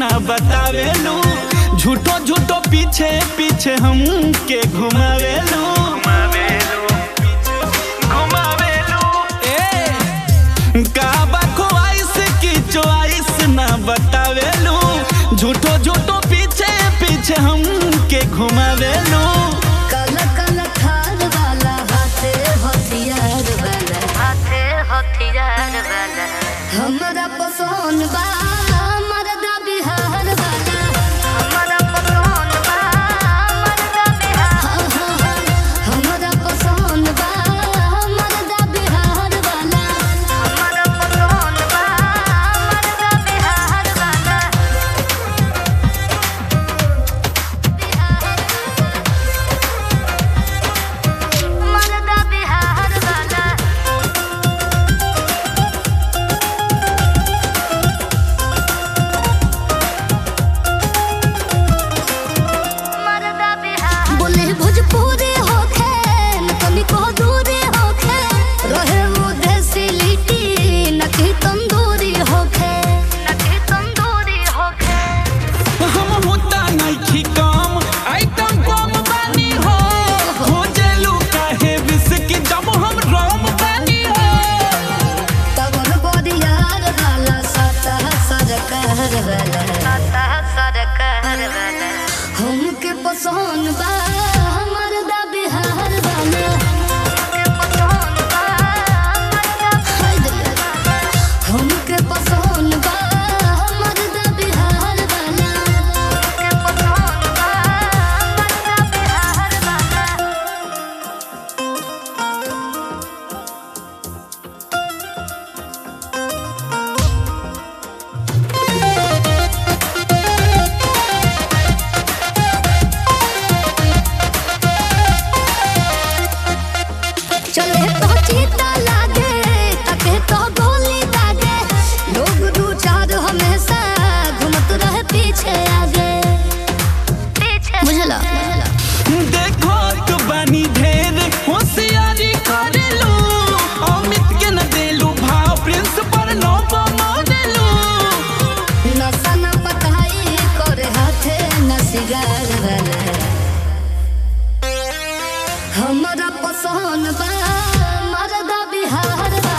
ना बतावेलू झूठो झूठो पीछे पीछे हम के घुमावेलू ए का बकवाइस की चॉइस ना बतावेलू झूठो झूठो पीछे पीछे हम के घुमावेलू कल कल खार वाला हाथे हथियार वाला हाथे हथियार वाला हमरा पसंद बा मरदा बिहार वाला हमारा पसंद बा मर्दा बिहार हाँ, हाँ, हाँ। हमरा पसंद बा मरदा बिहार वाला हमारा पसंद बा मर्दा बिहार वाला मर्दा बिहार वाला मर्दा बिहार बोले भोजपुरी होखे न तनिको दूरी होखे रहे मुदेसी लिट्टी न की तंदूरी होखे नखी तंदूरी होखे हम होता नइखी कम आइटम कम बानी हो खोजेलू काहे विस्की जब हम रोम बानी हो तब बोरियार वाला सता सरकार वाला नाता सरकार वाला हमके पसंद बा मरदा बिहार वाला के पसंद बा मर्दा हाय दिल। हमके पसंद बा मरदा बिहार वाला के पसंद बा मर्दा बिहार वाला चले तो चीता लागे तके तो गोली लागे लोग दू चार हमेशा घूमत रहे पीछे आगे पीछे बुझला देखो तो बानी ढेर होशियारी करेलू अमित के न देलू भाव प्रिंस पर नो मोदेलू नशा न पताई करे हाथे न सिगार वाला हमरा पसंद बा मरदा बिहार वाला